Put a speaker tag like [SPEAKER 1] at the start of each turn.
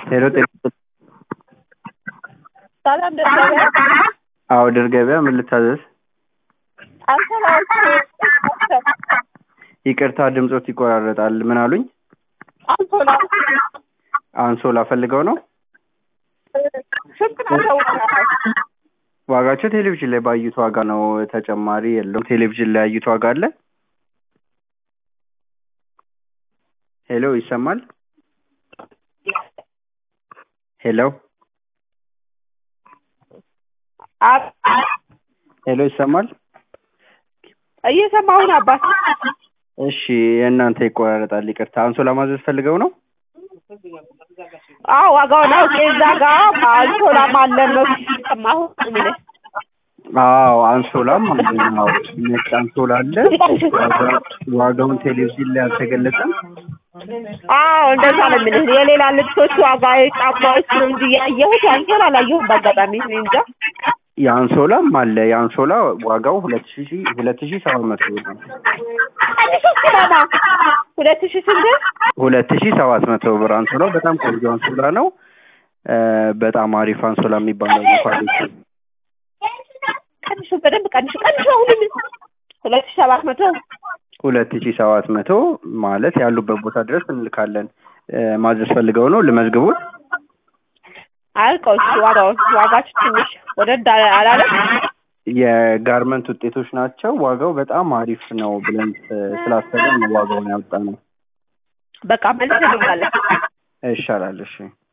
[SPEAKER 1] ሄሎ ጤና
[SPEAKER 2] ሰላም ደርገበ
[SPEAKER 1] አዎ ድር ገበያ ምን ልታዘዝ?
[SPEAKER 2] አንሶላዎች
[SPEAKER 1] ይቅርታ ድምጾት ይቆራረጣል። ምን አሉኝ?
[SPEAKER 2] አንሶላ
[SPEAKER 1] አንሶላ ፈልገው ነው?
[SPEAKER 2] ስንት ናቸው?
[SPEAKER 1] ዋጋቸው ቴሌቪዥን ላይ ባዩት ዋጋ ነው። ተጨማሪ የለውም። ቴሌቪዥን ላይ ያዩት ዋጋ አለ። ሄሎ ይሰማል? ሄሎ ሄሎ ይሰማል?
[SPEAKER 2] እየሰማሁን አባት
[SPEAKER 1] እሺ የእናንተ ይቆራረጣል። ይቅርታ አንሶላ ማዘዝ ፈልገው ነው?
[SPEAKER 2] አዎ ዋጋውን አውቄ እዛ ጋ አንሶላም አለ ነው ሰማሁ የሚልህ
[SPEAKER 1] አዎ አንሶላም አለ። አዎ ነጭ አንሶላ አለ። ዋጋ- ዋጋውን ቴሌቪዥን ላይ አልተገለጸም።
[SPEAKER 2] አዎ እንደዛ ነው የሚልህ የሌላ ልብሶች ዋጋ ጫማዎች ነው እንጂ ያየሁት አንሶላ አላየሁም በአጋጣሚ እኔ እንጃ
[SPEAKER 1] የአንሶላም አለ። የአንሶላ ዋጋው ሁለት ሺ ሁለት ሺ ሰባት መቶ ብር ነው።
[SPEAKER 2] አንድ ሶስት ማማ ሁለት ሺህ ስንት
[SPEAKER 1] ሁለት ሺ ሰባት መቶ ብር አንሶላው በጣም ቆንጆ አንሶላ ነው። እ በጣም አሪፍ አንሶላ የሚባለው ነው ኳሊቲ
[SPEAKER 2] ቀንሹ በደንብ ቀንሹ ቀንሹ አሁንም ሁለት ሺህ ሰባት መቶ
[SPEAKER 1] ሁለት ሺ ሰባት መቶ ማለት ያሉበት ቦታ ድረስ እንልካለን። እ ማዘዝ ፈልገው ነው ልመዝግቡት?
[SPEAKER 2] አልቀው እሺ ዋጋውን ዋጋችሁ ትንሽ ወደድ አለ- አላለም
[SPEAKER 1] የጋርመንት ውጤቶች ናቸው። ዋጋው በጣም አሪፍ ነው ብለን ስ- ስላሰብን ነው ዋጋውን ያወጣ ነው።
[SPEAKER 2] በቃ መልስ እንላለን
[SPEAKER 1] ይሻላል። እሺ